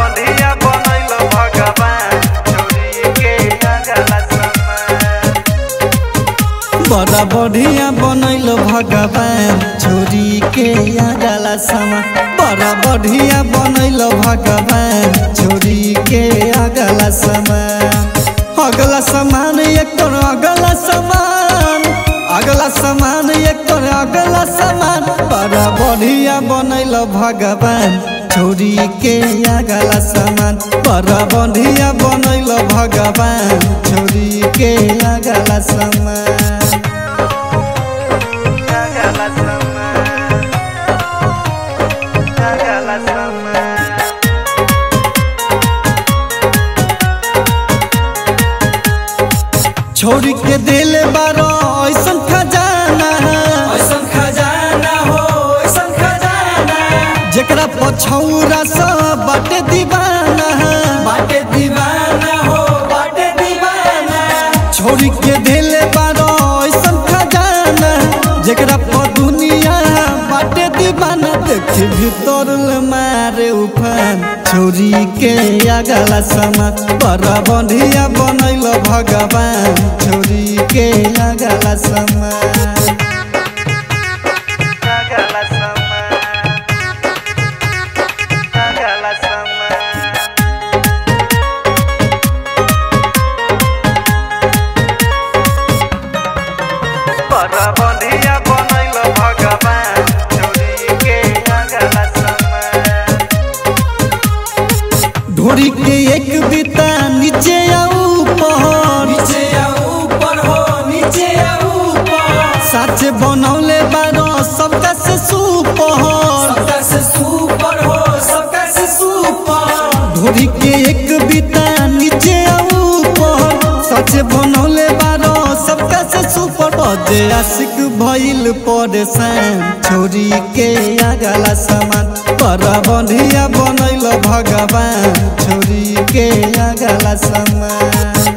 बढ़िया बनैल भगवान छोरी के अगला समान बड़ा बढ़िया बनैल भगवान छोरी के अगला समा बड़ा बढ़िया बनैल भगवान छोरी के अगला समान अगला समान एक अगला समान अगला समान एक अगला समान बड़ा बढ़िया बनैल भगवान छोरी के अगला समान बड़ा बढ़िया बनैल भगवान छोरी के अगला समान अगला समान अगला समान छोरी के दिल बारो ऐसन खजाना ऐसन खजाना हो ऐसन खजाना जेकरा पछौरा सब बाटे दीवाना बाटे दीवाना हो बाटे दीवाना छोरी के दिल बारो ऐसन खजाना जेकरा प दुनिया बाटे दीवाना देखे भीतर ले मारे उफान छोरी के अगला समा बड़ा बढ़िया बनैल भगवान छोरी के अगला समा अगला समान अगला समान बड़ा बढ़िया बनैल भगवान छोरी के अगला समान ढोरी के एक बिता नीचे आ ऊपर नीचे या ऊपर हो नीचे या ऊपर साच बनौले बारो सबका से सुपर सबका से सुपर हो सबका से सुपर ढोरी के एक बिता नीचे आ ऊपर सच बनौले बारो सबका से सुपर बजे आशिक भइल परेशान छोरी के अगला समान बड़ा बढ़िया बनैल भगवान छोरी के अगला समान